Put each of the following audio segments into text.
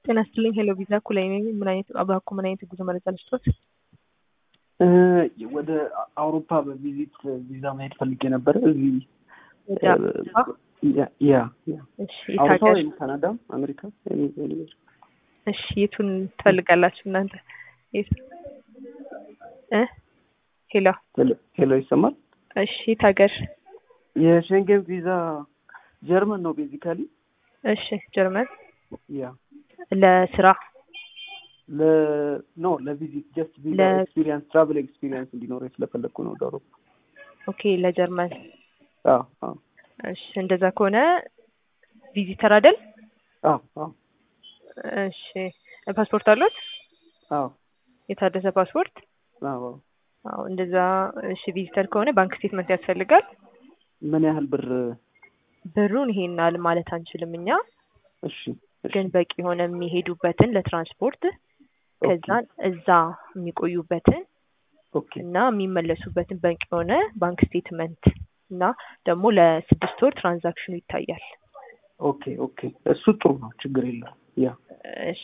ጤና ይስጥልኝ ሄሎ ቪዛ ኩላይ ነኝ። ምን አይነት እባክዎ ምን አይነት የጉዞ መረጃ ልስጦት? ወደ አውሮፓ በቪዚት ቪዛ መሄድ ፈልጌ ነበረ። እዚህ ወደ ያ ያ ያ እሺ የት አውሮፓ ሀገር? ወይም ካናዳ፣ አሜሪካ any- anywhere። እሺ የቱን ትፈልጋላችሁ እናንተ? የት እ ሄሎ ሄሎ ሄሎ ይሰማል? እሺ የት ሀገር? የሸንገን ቪዛ ጀርመን ነው ቤዚካሊ። እሺ ጀርመን ያ ለስራ ለ ኖ ለቪዚት ጀስት ቪዛ ለ- ኤክስፒሪየንስ ትራቨል ኤክስፒሪየንስ እንዲኖረኝ ስለፈለግኩ ነው ወደ አውሮፓ። ኦኬ ለጀርመን አዎ አዎ እሺ እንደዛ ከሆነ ቪዚተር አይደል? አዎ አዎ እሺ ፓስፖርት አሉት? አዎ የታደሰ ፓስፖርት? አዎ አዎ እንደዛ እሺ ቪዚተር ከሆነ ባንክ ስቴትመንት ያስፈልጋል። ምን ያህል ብር? ብሩን ይሄን ያህል ማለት አንችልም እኛ እሺ እሺ ግን በቂ የሆነ የሚሄዱበትን ለትራንስፖርት ከዛ እዛ የሚቆዩበትን ኦኬ እና የሚመለሱበትን በቂ የሆነ ባንክ ስቴትመንት እና ደግሞ ለስድስት ወር ትራንዛክሽኑ ይታያል። ኦኬ ኦኬ እሱ ጥሩ ነው፣ ችግር የለም። ያ እሺ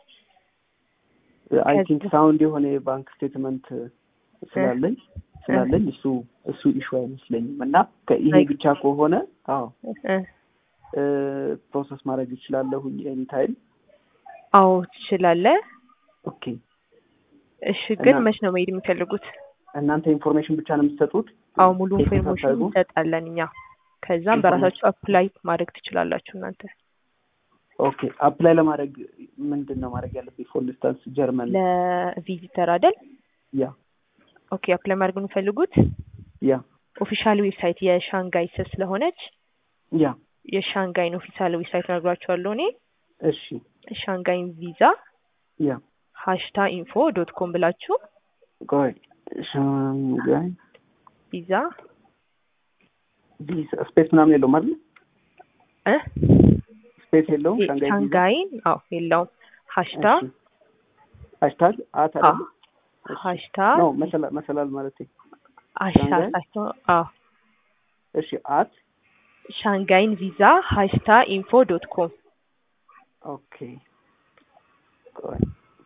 አይ ከዛ- ቲንክ ሳውንድ የሆነ የባንክ ስቴትመንት ስላለኝ ስላለኝ እሱ እሱ ኢሹ አይመስለኝም እና ከ- ይሄ Like- ብቻ ከሆነ አዎ እ ፕሮሰስ ማድረግ ይችላለሁኝ ኤኒ ታይም። አዎ ትችላለህ። ኦኬ እሺ ግን እና- መች ነው መሄድ የሚፈልጉት? እናንተ ኢንፎርሜሽን ብቻ ነው የምትሰጡት? አዎ ሙሉ ቴክኒክ ኢንፎርሜሽን አታደርጉም? እንሰጣለን እኛ። ከዛም በራሳችሁ አፕላይ ማድረግ ትችላላችሁ እናንተ። ኦኬ አፕላይ ለማድረግ ምንድን ነው ማድረግ ያለብኝ? ፎር ኢንስታንስ ጀርመን ለቪዚተር አይደል? ያ ኦኬ አፕላይ ማድረግ የሚፈልጉት ያ ኦፊሻል ዌብሳይት የሻንጋይ ስር ስለሆነች ያ የሻንጋይን ኦፊሻል ዌብሳይት ነግሯቸዋለሁ እኔ እሺ ሻንጋይን ቪዛ ያ ሀሽታ ኢንፎ ዶት ኮም ብላችሁ ቆይ ሻንጋይ ቪዛ ቪዛ ስፔስ ምናምን የለውም አይደል? እ ስፔስ የለውም ሻንጋይ ቪዛ ሻንጋይን አዎ የለውም ሀሽታ እሺ። ሃሽታግ አት አዎ አይደል? እሺ። ሀሽታ ነው መሰላል መሰላል ማለት ሀሽታ ሻንጋይ? አዎ እሺ አት ሻንጋይን ቪዛ ሀሽታ ኢንፎ ዶት ኮም ኦኬ ቆይ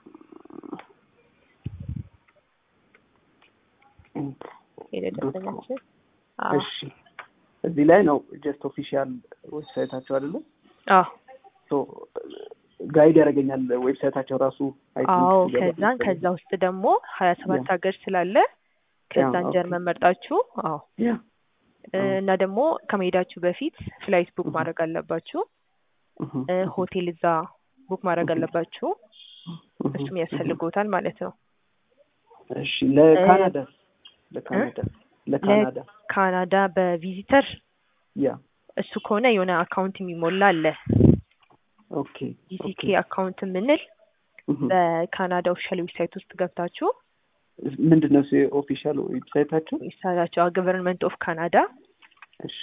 የደረሰኛችን አዎ እሺ እዚህ ላይ ነው ጀስት ኦፊሻል ዌብሳይታቸው አይደለም አዎ ሶ ጋይድ ያደርገኛል ዌብሳይታቸው ራሱ I think አዎ ስገባ ከዛን መሰለኝ። ከዛ ውስጥ ደግሞ ሀያ ሰባት ያ። ሀገር ስላለ ከዛን ኦኬ። ጀርመን መርጣችሁ አዎ ያ እ አዎ። እና ደግሞ ከመሄዳችሁ በፊት ፍላይት ቡክ እህ። ማድረግ አለባችሁ። እህ፣ እ እህ፣ ሆቴል እዛ ቡክ ማድረግ እህ። አለባችሁ። እህ፣ እሱም እህ። ያስፈልጎታል ማለት ነው። እሺ ለካናዳ ለካናዳ ለካናዳ ካናዳ በቪዚተር ያ እሱ ከሆነ የሆነ አካውንት የሚሞላ አለ ኦኬ ጂሲኬ ኦኬ አካውንት የምንል እህ። በካናዳ ኦፊሻል ዌብሳይት ውስጥ ገብታችሁ ምንድን ነው ኦፊሻል ዌብሳይታቸው? ይሳላችሁ ገቨርንመንት ኦፍ ካናዳ እሺ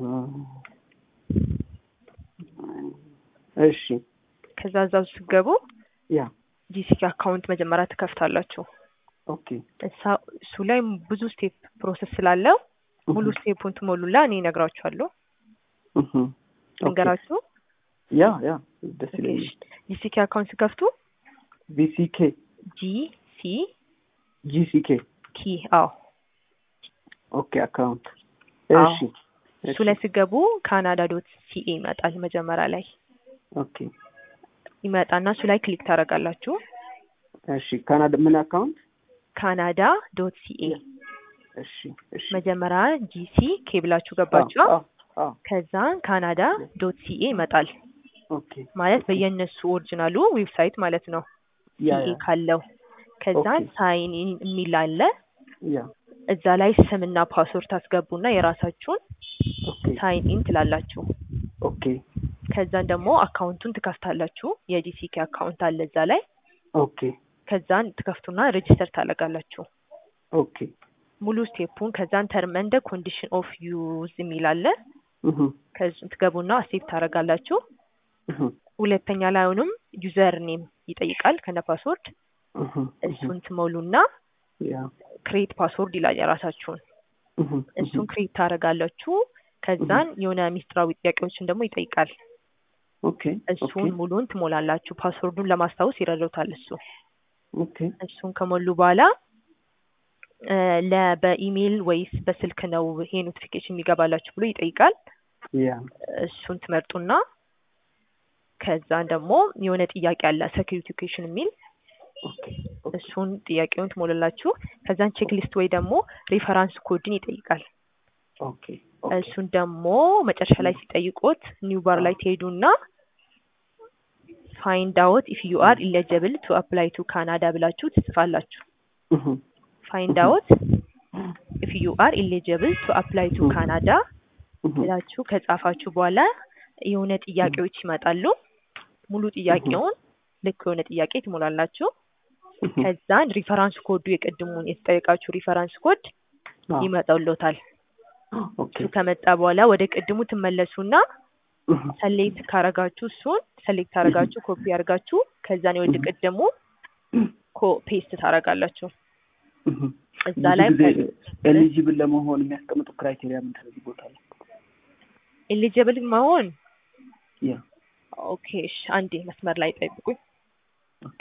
እሺ ከዛ እዛ ውስጥ ስትገቡ ያ ጂሲኬ አካውንት መጀመሪያ ትከፍታላችሁ። ኦኬ እሳ- እሱ ላይ ብዙ ስቴፕ ፕሮሰስ ስላለው ሙሉ እህ፣ ስቴፑን ትሞሉላ እኔ እነግራችኋለሁ። እህ። ኦኬ። ልንገራችሁ። ያ ያ ደስ ይለኛል። ጂሲኬ አካውንት ሲከፍቱ ቪሲኬ ጂ ሲ ጂሲኬ ኪ አዎ ኦኬ አካውንት አዎ። እሺ እሱ ላይ ሲገቡ ካናዳ ዶት ሲኤ ይመጣል። መጀመሪያ ላይ ኦኬ ይመጣና እሱ ላይ ክሊክ ታደርጋላችሁ። እሺ ካናዳ ምን አካውንት ካናዳ ዶት ሲኤ እሺ እሺ መጀመሪያ ጂሲ ኬ ብላችሁ ገባችሁ። አዎ አዎ ከዛ ካናዳ ዶት ሲኤ ይመጣል ኦኬ ማለት በየነሱ ኦሪጂናሉ ዌብሳይት ማለት ነው። ያ ሲኤ ያ ካለው ከዛ ኦኬ። ሳይን ኢን የሚል አለ። ያ እዛ ላይ ስምና ፓስወርድ ታስገቡና የራሳችሁን ኦኬ ሳይን ኢን ትላላችሁ። ኦኬ ከዛን ደግሞ አካውንቱን ትከፍታላችሁ። የጂሲኬ አካውንት አለ እዛ ላይ። ኦኬ ከዛን ትከፍቱና ሬጅስተር ታደርጋላችሁ ኦኬ ሙሉ ስቴፑን። ከዛን ተርም እንደ ኮንዲሽን ኦፍ ዩዝ የሚል አለ። እህ ከዚህ ትገቡና አሴፕት ታደርጋላችሁ። እህ ሁለተኛ ላይ አሁንም ዩዘር ኔም ይጠይቃል ከነ ፓስወርድ። እህ እሱን ትሞሉና ያ ክሬት ፓስወርድ ይላል የራሳችሁን። እህ እሱን ክሬት ታደርጋላችሁ። ከዛን የሆነ ሚስጥራዊ ጥያቄዎችን ደግሞ ይጠይቃል። ኦኬ እሱን ሙሉን ትሞላላችሁ። ፓስወርዱን ለማስታወስ ይረዳውታል እሱ። ኦኬ እሱን ከሞሉ በኋላ እ ለ በኢሜይል ወይስ በስልክ ነው ይሄ ኖቲፊኬሽን የሚገባላችሁ ብሎ ይጠይቃል። ያ እሱን ትመርጡና ከዛን ደግሞ የሆነ ጥያቄ አለ ሴኪሪቲ ኩዌሽን የሚል ኦኬ እሱን ጥያቄውን ትሞላላችሁ። ከዛን ቼክ ሊስት ወይ ደግሞ ሪፈራንስ ኮድን ይጠይቃል። ኦኬ እሱን ደግሞ መጨረሻ ላይ ሲጠይቁት ኒው ባር ላይ ትሄዱና ፋይንድ አውት ኢፍ ዩ አር ኢሊጂብል ቱ አፕላይ ቱ ካናዳ ብላችሁ ትጽፋላችሁ። እህ ፋይንድ አውት ኢፍ ዩ አር ኢሊጂብል ቱ አፕላይ ቱ ካናዳ እህ ብላችሁ ከጻፋችሁ በኋላ የሆነ ጥያቄዎች ይመጣሉ። ሙሉ ጥያቄውን ልክ የሆነ ጥያቄ ትሞላላችሁ። ከዛን ሪፈራንስ ኮዱ የቅድሙን የተጠየቃችሁ ሪፈራንስ ኮድ ይመጣልዎታል። ኦኬ እሱ ከመጣ በኋላ ወደ ቅድሙ ትመለሱና ሰሌክት ካረጋችሁ እሱን ሰሌክት አረጋችሁ ኮፒ አርጋችሁ ከዛን ወደ ቅድሙ ኮ ፔስት ታረጋላችሁ። እዛ ላይ ኤሊጂብል ለመሆን የሚያስቀምጡ ክራይቴሪያ ምንድን ነው? እዚህ ቦታ ላይ ኤሊጂብል መሆን ያ ኦኬ። እሺ አንዴ መስመር ላይ ጠብቁኝ። ኦኬ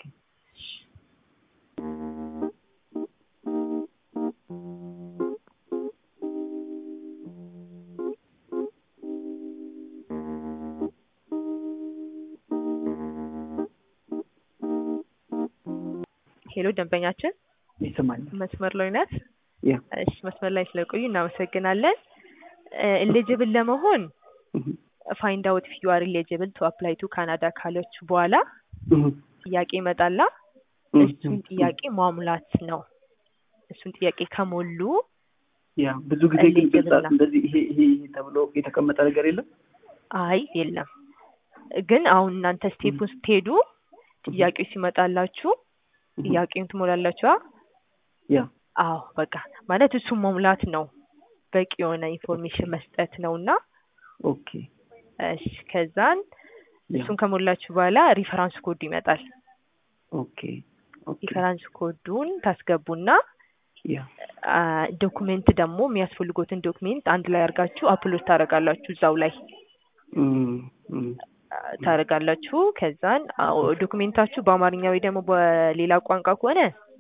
ሄሎ ደንበኛችን ይሰማኛል። መስመር ላይ ናት? ያ እሺ መስመር ላይ ስለቆዩ እናመሰግናለን። ኤሊጂብል ለመሆን እህ ፋይንድ አውት ኢፍ ዩ አር ኤሊጂብል ቱ አፕላይ ቱ ካናዳ ካለችሁ በኋላ እህ ጥያቄ ይመጣላ። እሱን ጥያቄ ማሙላት ነው። እሱን ጥያቄ ከሞሉ ያ ብዙ ጊዜ ግን ኤሊጂብል ግልጽ ነው። እንደዚህ ይሄ ይሄ ይሄ ተብሎ የተቀመጠ ነገር የለም። አይ የለም። ግን አሁን እናንተ ስቴፑን ስትሄዱ ጥያቄው ሲመጣላችሁ ጥያቄውን ትሞላላችሁ። አ? ያ አዎ በቃ ማለት እሱን መሙላት ነው። በቂ የሆነ ኢንፎርሜሽን መስጠት ነው እና ኦኬ እሺ ከዛን ያ እሱን ከሞላችሁ በኋላ ሪፈራንስ ኮዱ ይመጣል። ኦኬ ኦኬ ሪፈራንስ ኮዱን ታስገቡና ያ አ፣ ዶኩሜንት ደግሞ የሚያስፈልጉትን ዶክሜንት አንድ ላይ አድርጋችሁ አፕሎድ ታደርጋላችሁ እዛው ላይ እም እም አ፣ ታደርጋላችሁ። ከዛን አዎ፣ ዶክሜንታችሁ በአማርኛ ወይ ደግሞ በሌላ ቋንቋ ከሆነ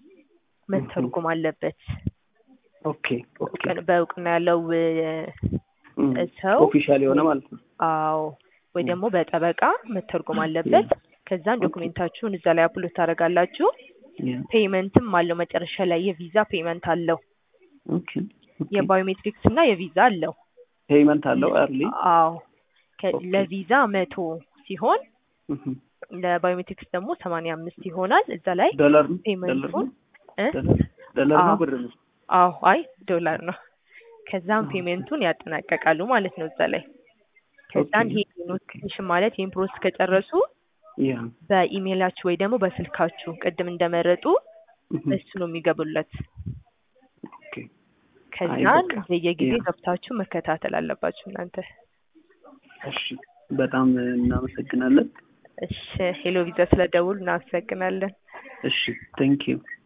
መተርጎም አለበት። ኦኬ ኦኬ እውቅን- በእውቅና ያለው እ፣ እም ሰው ኦፊሻል የሆነ ማለት ነው። አዎ ወይ ደግሞ በጠበቃ መተርጎም አለበት። ከዛን ዶክሜንታችሁን እዛ ላይ አፕሎድ ታደርጋላችሁ። ያ ፔይመንትም አለው መጨረሻ ላይ የቪዛ ፔይመንት አለው። ኦኬ ኦኬ የባዮሜትሪክስ እና የቪዛ አለው። ፔይመንት አለው አርሊ አዎ ከ- ኦኬ። ለቪዛ መቶ ሲሆን እህ ለባዮሜትሪክስ ደግሞ ሰማንያ አምስት ይሆናል። እዛ ላይ ዶላር ነው ዶላር ፔይመንቱን ነው እ? ዶላር ዶላር ነው አዎ። ብር ነው። አዎ አይ ዶላር ነው። ከዛም ኦኬ። ፔይመንቱን ያጠናቀቃሉ ማለት ነው እዛ ላይ። ከዛን ኦኬ። ይሄ ኖቲፊኬሽን ማለት ይሄን ፕሮሰስ ከጨረሱ ያ በኢሜይላችሁ ወይ ደግሞ በስልካችሁ ቅድም እንደመረጡ እህ እሱ ነው የሚገቡለት። ኦኬ ከዛን በቃ። በየጊዜ ያ። ገብታችሁ መከታተል አለባችሁ እናንተ። እሺ በጣም እናመሰግናለን። እሺ ሄሎ ቪዛ ስለደውል እናመሰግናለን። እሺ ቴንክ ዩ